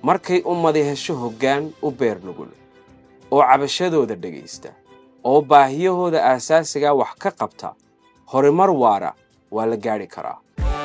markay ummadi hesho hoggaan u beer nugul oo cabashadooda dhegaysta oo baahiyahooda aasaasigaa wax ka qabta horumar waara waa la gaadhi karaa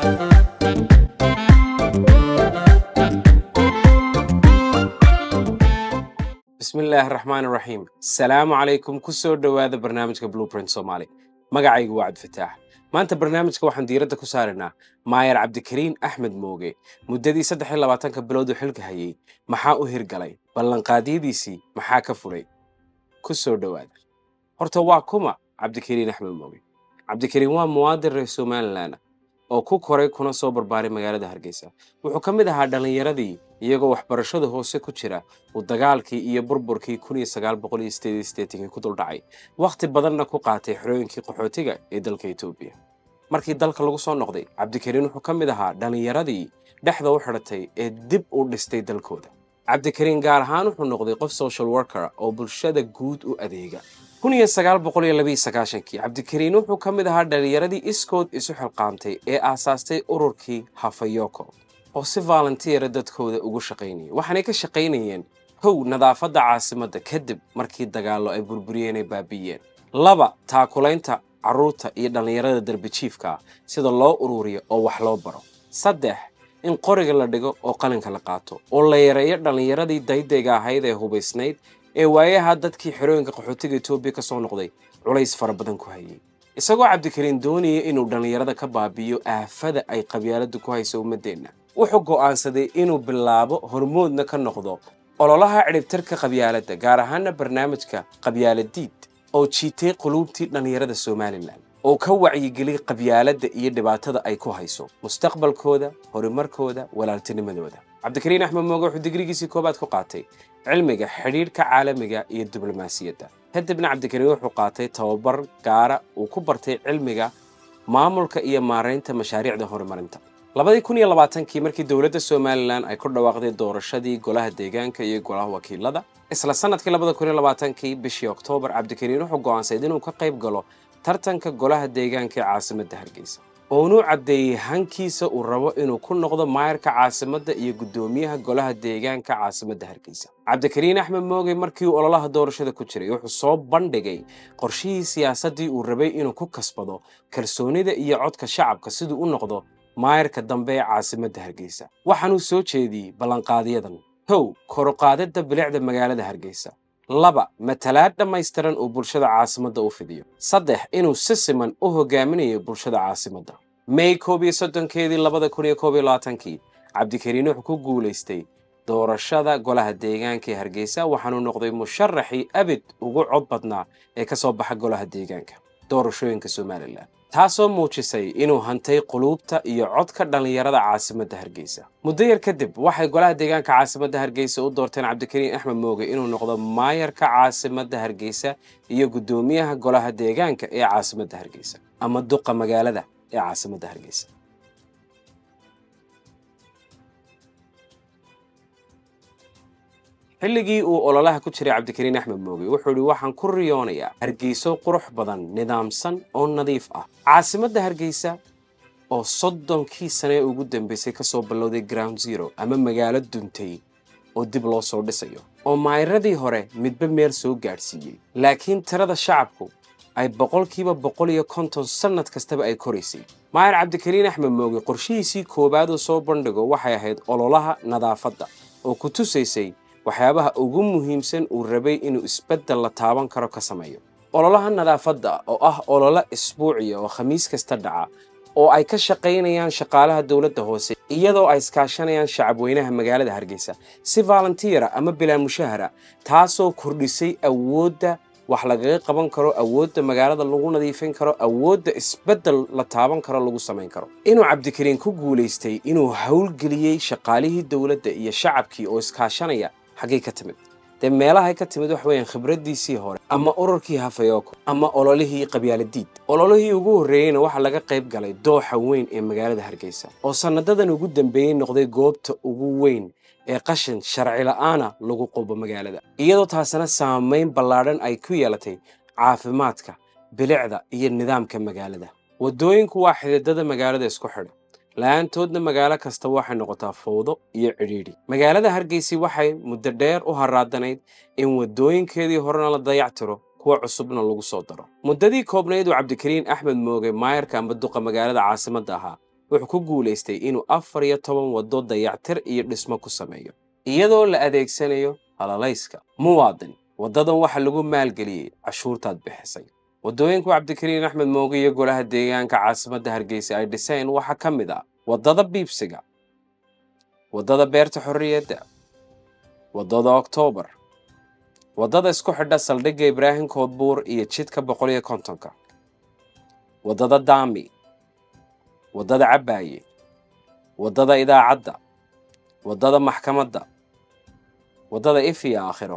bismillaahi raxmaan raxiim salaamu calaykum ku soo dhowaada barnaamijka blueprint soomaali magacaygu waa cabdifataax maanta barnaamijka waxaan diiradda ku saaraynaa maayar cabdikariin axmed mooge muddadii saddex iyo labaatanka bilood uu xilka hayay maxaa u hirgalay ballanqaadyadiisii maxaa ka fulay ku soo dhowaada horta waa kuma cabdikariin axmed mooge cabdikariin waa muwaadin reer somalilan oo ku koray kuna soo barbaaray magaalada hargeysa wuxuu ka mid ahaa dhallinyaradii iyagoo waxbarashada hoose ku jira uu dagaalkii iyo burburkii kun iyo sagaal boqol iyo sideed iyo siddeetankii ku duldhacay wakhti badanna ku qaatay xorooyinkii qaxootiga ee dalka etoobiya markii dalka lagu soo noqday cabdikariin wuxuu ka mid ahaa dhallinyaradii dhexda u xidhatay ee dib u dhistay dalkooda cabdikariin gaar ahaan wuxuu noqday qof social worker oo bulshada guud u adeega kun iyo sagaal boqol iyo labiiyo sagaashankii cabdikariin wuxuu ka mid ahaa dhallinyaradii iskood isu xilqaamtay ee aasaastay ururkii hafayoko oo si volunteera dadkooda ugu shaqaynayay waxaanay ka shaqaynayeen kow nadaafadda caasimadda kadib markii dagaallo ay burburiyeen ay baabi'iyeen laba taakulaynta carruurta iyo dhallinyarada darbijiifka ah sida loo ururiyo oo wax loo baro saddex in qoriga la dhigo oo qalinka la qaato oo la yareeyo dhallinyaradii daydayga ahayd ee hubaysnayd ee waayaha dadkii xerooyinka qaxootiga etoobiya ka soo noqday culays fara badan ku hayay isagoo cabdikariin doonaya inuu dhallinyarada ka baabi'iyo aafada ay qabyaaladdu ku hayso ummaddeenna wuxuu go'aansaday inuu bilaabo hormoodna ka noqdo ololaha cidhibtarka qabyaaladda gaar ahaana barnaamijka qabyaaladiid oo jiitay quluubtii dhallinyarada somalilan oo ka wacyigeliyay qabyaaladda iyo dhibaatada ay ku hayso mustaqbalkooda horumarkooda walaaltinimadooda cabdikariin axmed mooge wuxuu digrigiisii koobaad ku qaatay cilmiga xidhiidhka caalamiga iyo diblomaasiyadda kadibna cabdikariin wuxuu qaatay tababar gaara uu ku bartay cilmiga maamulka iyo maaraynta mashaariicda horumarinta labadii kun iyo labaatankii markii dowladda somalilan ay ku dhawaaqday doorashadii golaha deegaanka iyo golaha wakiilada isla sanadkii labada kun iyo labaatankii bishii oktoobar cabdikariin wuxuu go'aansayd inuu ka qayb galo tartanka golaha deegaanka ee caasimadda hargeysa oonuu caddeeyey hankiisa uu rabo inuu ku noqdo maayarka caasimadda iyo guddoomiyaha golaha deegaanka caasimadda hargeysa cabdikariin axmed mooge markii uu ololaha doorashada ku jiray wuxuu soo bandhigay qorshihii siyaasaddii uu rabay inuu ku kasbado kalsoonida iyo codka shacabka siduu u noqdo maayarka dambe ee caasimadda hargeysa waxaanuu soo jeediyey ballanqaadyadan kow koruqaadadda bilicda magaalada hargeysa laba matalaad dhammaystiran uu bulshada caasimadda u fidiyo saddex inuu si siman u hogaaminayo bulshada caasimadda may koob iyo soddonkeedii labada kun iyo koob iyo labaatankii cabdikariin wuxuu ku guulaystay doorashada golaha deegaanka ee hargeysa waxaanuu noqday musharaxii abid ugu cod badnaa ee ka soo baxa golaha deegaanka doorashooyinka somalilan taasoo muujisay inuu hantay quluubta iyo codka dhallinyarada caasimadda hargeysa muddo yar kadib waxay golaha deegaanka caasimadda hargeysa u doorteen cabdikariin axmed mooge inuu noqdo maayarka caasimadda hargeysa iyo guddoomiyaha golaha deegaanka ee caasimadda hargeysa ama duqa magaalada ee caasimadda hargeysa xilligii uu ololaha ku jiray cabdikariin axmed mooge wuxuu idhi waxaan ku riyoonayaa hargeyso qurux badan nidaamsan oo nadiif ah caasimadda hargeysa oo soddonkii sane ee ugu dambeysay ka soo ballowday ground zero ama magaalo duntay oo dib loo soo dhisayo oo maayiradii hore midba meel soo gaadhsiiyey laakiin tirada shacabku ay boqolkiiba boqol iyo konton sannad kastaba ay koraysay maayar cabdikariin axmed mooge qorshihiisii koowaad uu soo bandhigo waxay ahayd ololaha nadaafadda oo ku tusaysay waxyaabaha ugu muhiimsan uu rabay inuu isbeddel la taaban karo ka sameeyo ololaha nadaafadda oo ah ololo isbuuciya oo khamiis kasta dhaca oo ay ka shaqaynayaan shaqaalaha dowladda hoose iyadoo ay iskaashanayaan shacabweynaha magaalada hargeysa si volunteera ama bilaa mushahara taasoo kordhisay awoodda wax lagaga qaban karo awoodda magaalada lagu nadiifin karo awoodda isbeddel la taaban karo lagu samayn karo inuu cabdikariin ku guulaystay inuu howlgeliyey shaqaalihii dowladda iyo shacabkii oo iskaashanaya xaggay ka timid dee meelahay ka timid wax weeyaan khibraddiisii hore ama ururkii hafayoko ama ololihii qabyaaladiid ololihii ugu horreeyeyna waxaa laga qayb galay dooxa weyn ee magaalada hargeysa oo sannadadan ugu dambeeyey noqday goobta ugu weyn ee qashin sharci la'aana lagu qubo magaalada iyadoo taasina saamayn ballaadhan ay ku yeelatay caafimaadka bilicda iyo nidaamka magaalada waddooyinku waa xididada magaalada isku xidha la-aantoodna magaalo kasta waxay noqotaa fowdo iyo cidhiidhi magaalada hargeysi waxay muddo dheer u haraadanayd in waddooyinkeedii horena la dayactiro kuwa cusubna lagu soo daro muddadii koobnayd uu cabdikariin axmed mooge maayarka amba duqa magaalada caasimadda ahaa wuxuu ku guulaystay inuu afar iyo toban waddo dayactir iyo dhismo ku sameeyo iyadoo la adeegsanayo halalayska muwaadin waddadan waxa lagu maalgeliyey cashuurtaad bixisay waddooyinku cabdikariin axmed mooge iyo golaha deegaanka caasimadda hargeysa ay dhiseen waxaa ka mid ah waddada biibsiga waddada beerta xorriyadda waddada oktoobar waddada isku xidha saldhigga ibraahim koodbuur iyo jidka boqol iyo kontonka waddada daami waddada cabbaaye waddada idaacadda waddada maxkamadda waddada ifiya aakhiro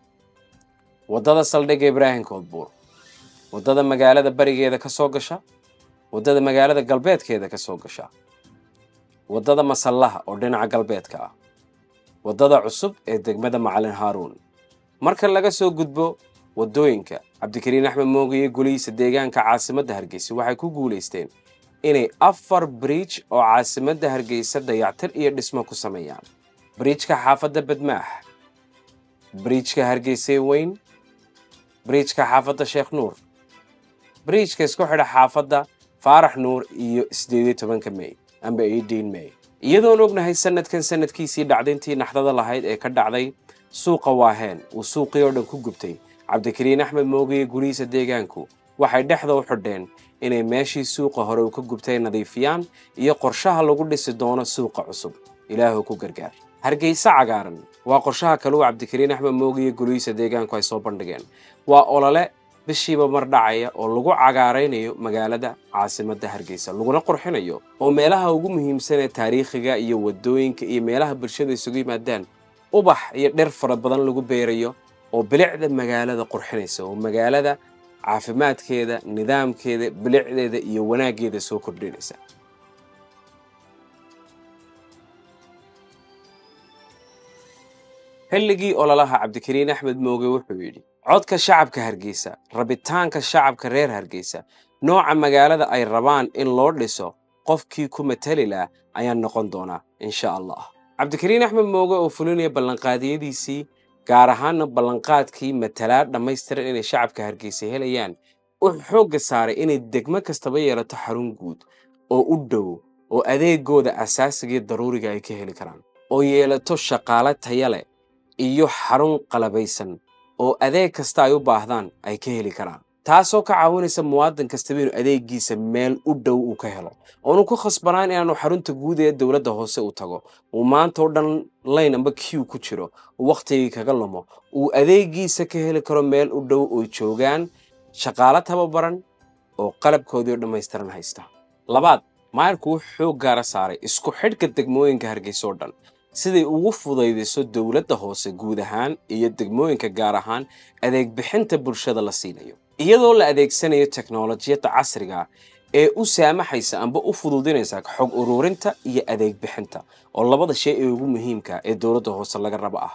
waddada saldhigga ibraahim koodbuur waddada magaalada barigeeda ka soo gasha waddada magaalada galbeedkeeda ka soo gasha waddada masallaha oo dhinaca galbeedka ah waddada cusub ee degmada macalin haaruun marka laga soo gudbo waddooyinka cabdikariin axmed mooge iyo golihiisa deegaanka caasimadda hargeysa waxay ku guulaysteen inay afar bridge oo caasimadda hargeysa dayactir iyo dhismo ku sameeyaan bridjka xaafadda badmaax bridjka hargeysee weyn bridjka xaafadda sheekh nuur bridjka isku xidha xaafadda faarax nuur iyo sideed iyo tobanka may amba eighteen may iyadoon ognahay sanadkan sanadkiisii dhacdayntii naxdada lahayd ee ka dhacday suuqa waaheen uu suuqii oo dhan ku gubtay cabdikariin axmed mooge iyo gurihiisa deegaanku waxay dhexda u xidheen inay meeshii suuqa hore uu ka gubtay nadiifiyaan iyo qorshaha lagu dhisi doono suuqa cusub ilaahu ku gargaar hargeysa cagaaran waa qorshaha kale uu cabdikariin axmed mooge iyo golihiisa deegaanku ay soo bandhigeen waa olole bishiiba mar dhacaya oo lagu cagaaraynayo magaalada caasimadda hargeysa laguna qurxinayo oo meelaha ugu muhiimsan ee taariikhiga iyo waddooyinka iyo meelaha bulshada isugu yimaadaan ubax iyo dher fara badan lagu beerayo oo bilicda magaalada qurxinaysa oo magaalada caafimaadkeeda nidaamkeeda bilicdeeda iyo wanaaggeeda soo kordhinaysa xilligii ololaha cabdikariin axmed mooge wuxuu yidhi codka shacabka hargeysa rabitaanka shacabka reer hargeysa nooca magaalada ay rabaan in loo dhiso qofkii ku matali lah ayaan noqon doonaa insha allah cabdikariin axmed mooge oo fulinaya ballanqaadiyadiisii gaar ahaana ballanqaadkii matalaa dhammaystiran inay shacabka hargeysa helayaan wuxuu xoogga saaray inay degmo kastaba yeelato xarun guud oo u dhow oo adeegooda asaasiga iyo daruuriga ay ka heli karaan oo yeelato shaqaale taya leh iyo xarun qalabaysan oo adeeg kasta ay u baahdaan ay ka heli karaan taasoo ka caawinaysa muwaadin kastaba inuu adeegiisa meel u dhow uu ka helo oonu ku khasbanaan inaanu xarunta guud ee dowladda hoose u tago uu maanta oo dhan layn amba q ku jiro uu wakhtigii kaga lumo uu adeegiisa ka heli karo meel u dhow oo joogaan shaqaalo tababaran oo qalabkoodii oo dhammaystiran haysta labaad maayarku wuxuu xoog gaara saaray isku xidhka degmooyinka hargeysa oo dhan siday ugu fudaydiso dowladda hoose guud ahaan iyo degmooyinka gaar ahaan adeeg bixinta bulshada la siinayo iyadoo la adeegsanayo teknolojiyadda casriga ee u saamaxaysa amba u fududinaysa xog ururinta iyo adeeg bixinta oo labada shay ee ugu muhiimka ee dowladda hoose laga rabo ah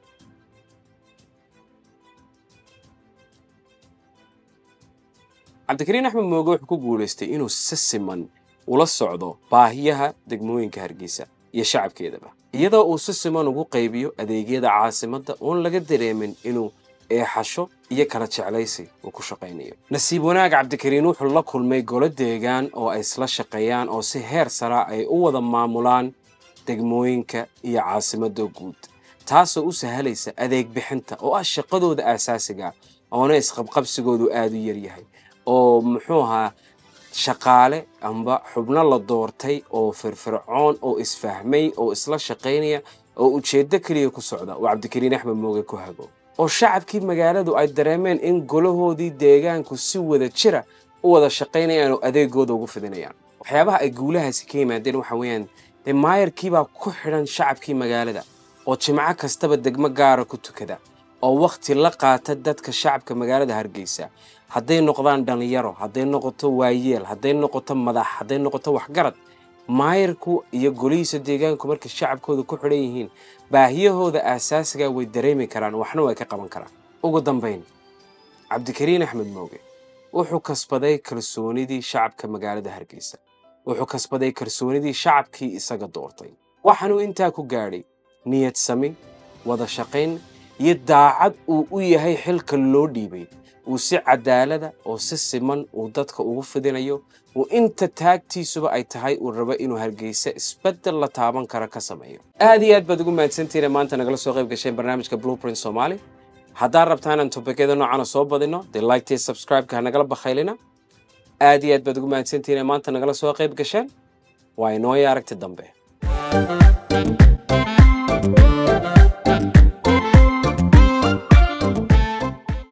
cabdikariin axmed mooge wuxuu ku guulaystay inuu si siman ula socdo baahiyaha degmooyinka hargeysa iyo shacabkeedaba iyadoo uu si siman ugu qaybiyo adeegyada caasimadda oon laga dareemin inuu eexasho iyo kala jeclaysi uu ku shaqaynayo nasiib wanaag cabdikariin wuxuu la kulmay golo deegaan oo ay isla shaqeeyaan oo si heer sara ay u wada maamulaan degmooyinka iyo caasimadda guud taasoo u sahalaysa adeeg bixinta oo ah shaqadooda aasaasiga oona isqabqabsigoodu aada u yaryahay oo muxuu ahaa shaqaale amba xubno la doortay oo firfircoon oo isfahmay oo isla shaqaynaya oo ujeeddo keliya ku socda oo cabdikariin axmed mooge ku hago oo shacabkii magaaladu ay dareemeen in golahoodii deegaanku si wada jira u wada shaqaynayaan oo adeegooda ugu fidinayaan waxyaabaha ay guulahaasi ka yimaadeen waxa weeyaan dee maayarkiibaa ku xidhan shacabkii magaalada oo jimco kastaba degmo gaara ku tukada oo wakhti la qaata dadka shacabka magaalada hargeysa hadday noqdaan dhallinyaro hadday noqoto waayeel hadday noqoto madax hadday noqoto waxgarad maayarku iyo golihiisa deegaanku markay shacabkooda ku xidhan yihiin baahiyahooda aasaasiga way dareemi karaan waxna way ka qaban karaan ugu dambayn cabdikariin axmed mooge wuxuu kasbaday kalsoonidii shacabka magaalada hargeysa wuxuu kasbaday kalsoonidii shacabkii isaga doortay waxaanuu intaa ku gaadhay niyad sami wada shaqayn iyo daacad uu u yahay xilka loo dhiibay uu si cadaalada oo si siman uu dadka ugu fidinayo uu inta taagtiisuba ay tahay uu rabo inuu hargeysa isbeddel la taaban kara ka sameeyo aad iyo aad baad ugu mahadsantihiin ee maanta nagala soo qayb gasheen barnaamijka blueprint soomaali haddaad rabtaan aan topikyada noocana soo badino dee liketee subscribe-ka ha nagala bakhaylina aad iyo aad baad ugu mahadsantihiin ee maanta nagala soo qayb gasheen waa inooya aragti dambe